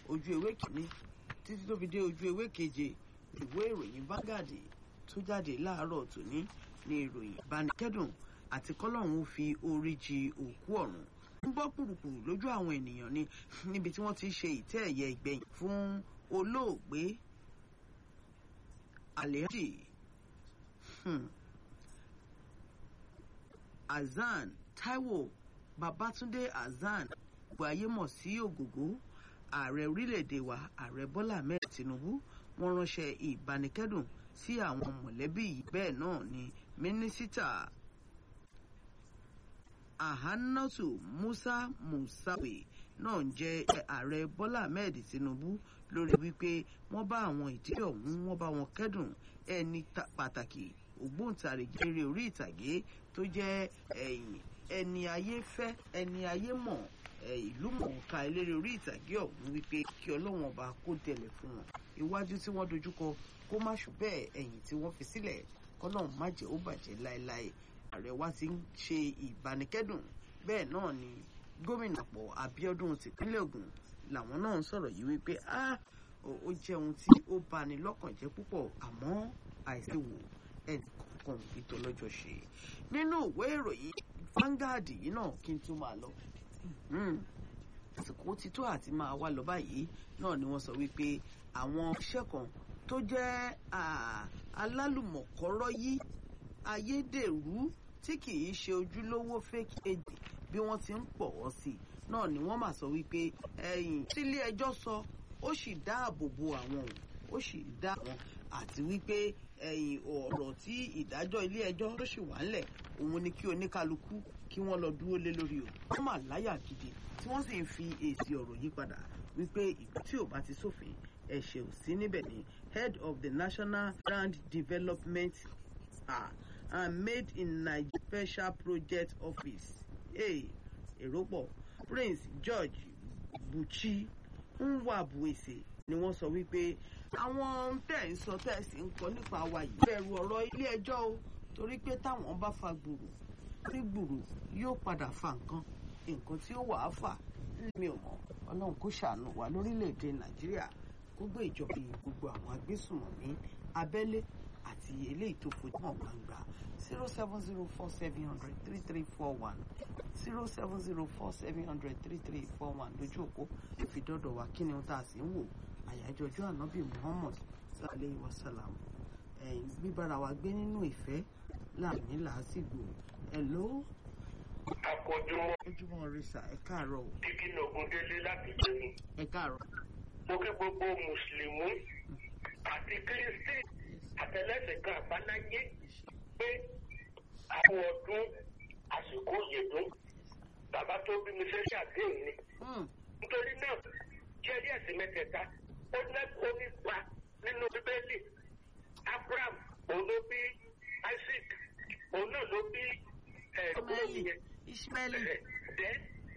ojú ewé kìíní títí tó fi dé ojú ewé keje ìwé ìròyìn Vanguard tó jáde láàárọ̀ tòní ní ìròyìn ìbánikẹ́dùn àti kọ́lọ́hún ó fi orí jì òkú ọ̀run ń bọ́ kùrùkùrù lójú àwọn ènìyàn ni níbi tí wọ́n ti ṣe ìtẹ́ ẹ̀yẹ ìgbẹ̀yìn fún olóògbé Alhaji hmm. Hasan Taiwo Babatunde Hasan gbogbo ayé mọ̀ sí Ògògó ààrẹ orílẹ̀-èdè wa ààrẹ Bọ́lá Ahmed Tinubu wọ́n ránṣẹ́ ìbánikẹ́dùn sí àwọn mọ̀lẹ́bí yìí bẹ́ẹ̀ náà ni mínísítà Ahanatu Musa Musawe náà ń jẹ́ ààrẹ Bọ́lá Ahmed Tinubu lórí wípé wọ́n bá àwọn ìdílé ọ̀hún wọ́n bá wọn kẹ́dùn ẹni pàtàkì ògbóǹtarìgì eré orí ìtàgé tó jẹ́ ẹni ayé fẹ́ ẹni ayé mọ̀ ìlú mọ̀ọ́ká eléré orí ìtàgé ọ̀hún wípé kí ọlọ́wọ́n ọba kó tẹ̀lẹ̀ fún wọn iwájú tí wọ́n dojúkọ kó má ṣù bẹ́ẹ̀ ẹ̀yìn tí wọ́n fi sílẹ̀ kọ́lọ́hún má jẹ́ ó bàjẹ́ láéláé ààrẹ wa ti ń ṣe ìbánikẹ́dùn bẹ́ẹ̀ náà ni gómìnà pọ̀ Abíọ́dún tìpínlẹ̀ Ògùn làwọn náà ń sọ̀rọ̀ yìí wípé ó jẹ́ ohun tí ó bani lọ́kàn jẹ́ púpọ̀ àmọ́ àìsí wò ẹnì kọ̀ọ̀kan ètò ọlọ́jọ́ ṣe nínú ìwé ìròyìn Vanguard yìí náà kí n tún máa lọ àsìkò ti tó àti máa wá lọ báyìí náà ni wọ́n sọ wípé àwọn iṣẹ́ kan tó jẹ́ alálùmọ̀kọ́rọ́ yí ayédèrú tí kì í ṣe ojúlówó fake aid bí wọ́n ti ń pọ̀ wọ́n sí náà ni wọ́n mà sọ wípé ẹ̀yìn tílé ẹjọ́ sọ ó sì dáàbò bo àwọn ó sì dá àwọn àti wípé ẹ̀yìn ọ̀rọ̀ tí ìdájọ́ ilé ẹjọ́ tó sì wà ńlẹ̀ òun ni kí oníkálukú kí wọ́n lọ dúró lé lórí o wọ́n mà láyà gidi tí wọ́n sì ń fi èsì ọ̀rọ̀ yí padà wípé ìlú tí ò bá ti sófin ẹ̀ṣẹ̀ ò sí níbẹ̀ ni head of the National Land Development ah, and Made in Nigeria Special Project Office èrò pọ̀ Prince George Buchi Nwabuese ni wọ́n sọ wípé àwọn tẹ̀ ń sọ tẹ̀ sí ń kọ nípa wa yìí bẹ̀rù ọ̀rọ̀ ilé ẹjọ́ o torí pé táwọn bá fa gbùrù tí gbùrù yóò padà fa nǹkan nǹkan tí ó wàá fà mi ò mọ̀ ọlọ́run kó ṣàánú wa lórílẹ̀‐èdè nàìjíríà kó gbé ìjọba gbogbo àwọn agbésùnmọ̀mí abẹ́lé àti eléyìí tó fojú hàn gbangba zero seven zero four seven hundred three three four one zero seven zero four seven hundred three three four one lójú òpó ìfidọ́dọ̀ wa kí ni ohun tá a sì ń wò àyájọ́ ọjọ́ ànábì muhammad sallallahu alayhi wa sallam gbíbára wa gbé nínú ìfẹ́ láàmì làásìgbò hello àkójúmọ́. ojúmọ́ risa ẹ káàárọ̀ o. dídí nàgún délé láti jẹun. ẹ káàárọ̀. mo kí gbogbo mùsùlùmí àti kírísítì àtẹlẹsẹ̀ kan àbáláyé pé àwọn ọdún àsìkò yèdún bàbá tó bí mi fẹ́ ṣàdéhùn ni. nítorí náà jẹ́rí ẹ̀sìn mẹ́tẹ̀ẹ̀ta ó lẹ́kọ̀ọ́ nípa nínú bíbélì abraham òun ló bí isaac òun náà ló bí Ismaili Ismaili. then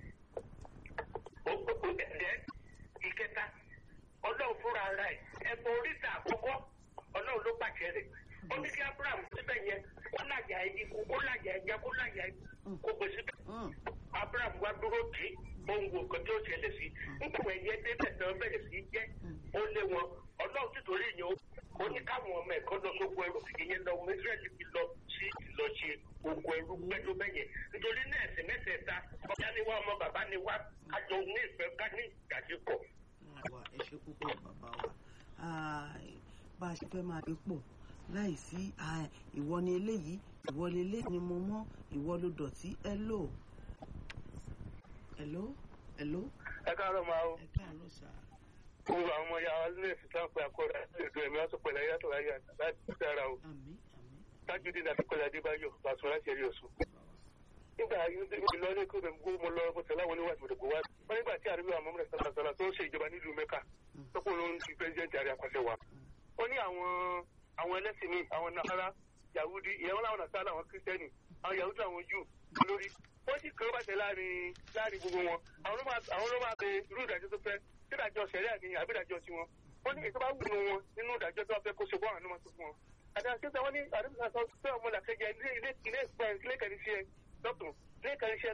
then ìkẹta ọlọ́run fúnra ara ẹ̀ ẹ̀bùn oríta àkọ́kọ́ ọlọ́run ló pàṣẹ rẹ̀ ó ní kí abraham síbẹ̀ yẹn kó láyà ẹyí kó láyà ẹja kó láyà kó gbé síbẹ̀ abraham wá dúró dì í ohun wo kan tí ó ṣẹlẹ̀ sí nípò ẹ̀yẹ débẹ̀ náà bẹ̀rẹ̀ sí jẹ́ ó lé wọn ọlọ́run títorí yẹn ó ní káwọn ọmọ ẹ̀kọ́ lọ sóko ẹrú ìyẹn lọ ọmọ israẹli fi lọ sí lọ ṣe oko ẹrú pẹ́tó bẹ́yẹn nítorí náà ẹ̀sìn mẹ́tẹ̀ẹ̀ta ọ̀gá ni wá ọmọ bàbá ni wá kájọ ní ìfẹ́ ká ní ìdájípọ̀. àwa ẹ ṣe púpọ̀ bàbá wa bá a ṣe fẹ́ máa gbé pọ̀ láì sí ìwọ ni eléyìí ìwọ ni eléyìí ni mo mọ́ ìwọ ló dọ̀tí hello hello hello. ẹ káàárọ̀ máa o. ẹ káàárọ̀ sáà gbogbo àwọn ọmọ yàrá lè fi sáǹpẹ àkọrẹ ètò ẹmí wọn tó pẹlẹ yàtọ̀ láyé láti dára o tájúdé láti pẹlẹ adébáyọ̀ bàtún láti ẹrí ọsùn. nígbà yìí lọ ní kóde gbogbo mo lọ bó tẹ láwọn oníwà ìmọ̀dẹ̀gbọ̀ wá wọn nígbà tí àríwá àwọn ọmọdé sàlàsàlà tó ń ṣe ìjọba nílùú mẹ́kà tọ́pọ̀ ló ń fi pẹ́sidẹ́ntì àrí àpàṣẹ wa. ó ní àwọn àwọn ẹlẹ́sìn mi àwọn nàkàrà yahudi ìyẹn wọn láwọn nàkàrà àwọn kírísítẹ́nì àwọn yahudi àwọn jù lórí wọ́n sì kọ́ bàtẹ́ láàrin láàrin gbogbo wọn àwọn ló máa bẹ irú ìdájọ́ tó fẹ́ sídàjọ́ sẹ̀ríà ni àbídàjọ́ tiwọn wọ́n ní ètò bá wù wọn nínú ìdájọ́ tó wà fẹ́ kó ṣe bọ́ àwọn ọmọ tó fún wọn. àdàsí sọ wọ́n ní àdúgbò sọ pé ọmọ làkẹjẹ ilé ilé ilé ìpẹ́ ilé kẹrin sí ẹ lọ́tún ilé kẹrin sí ẹ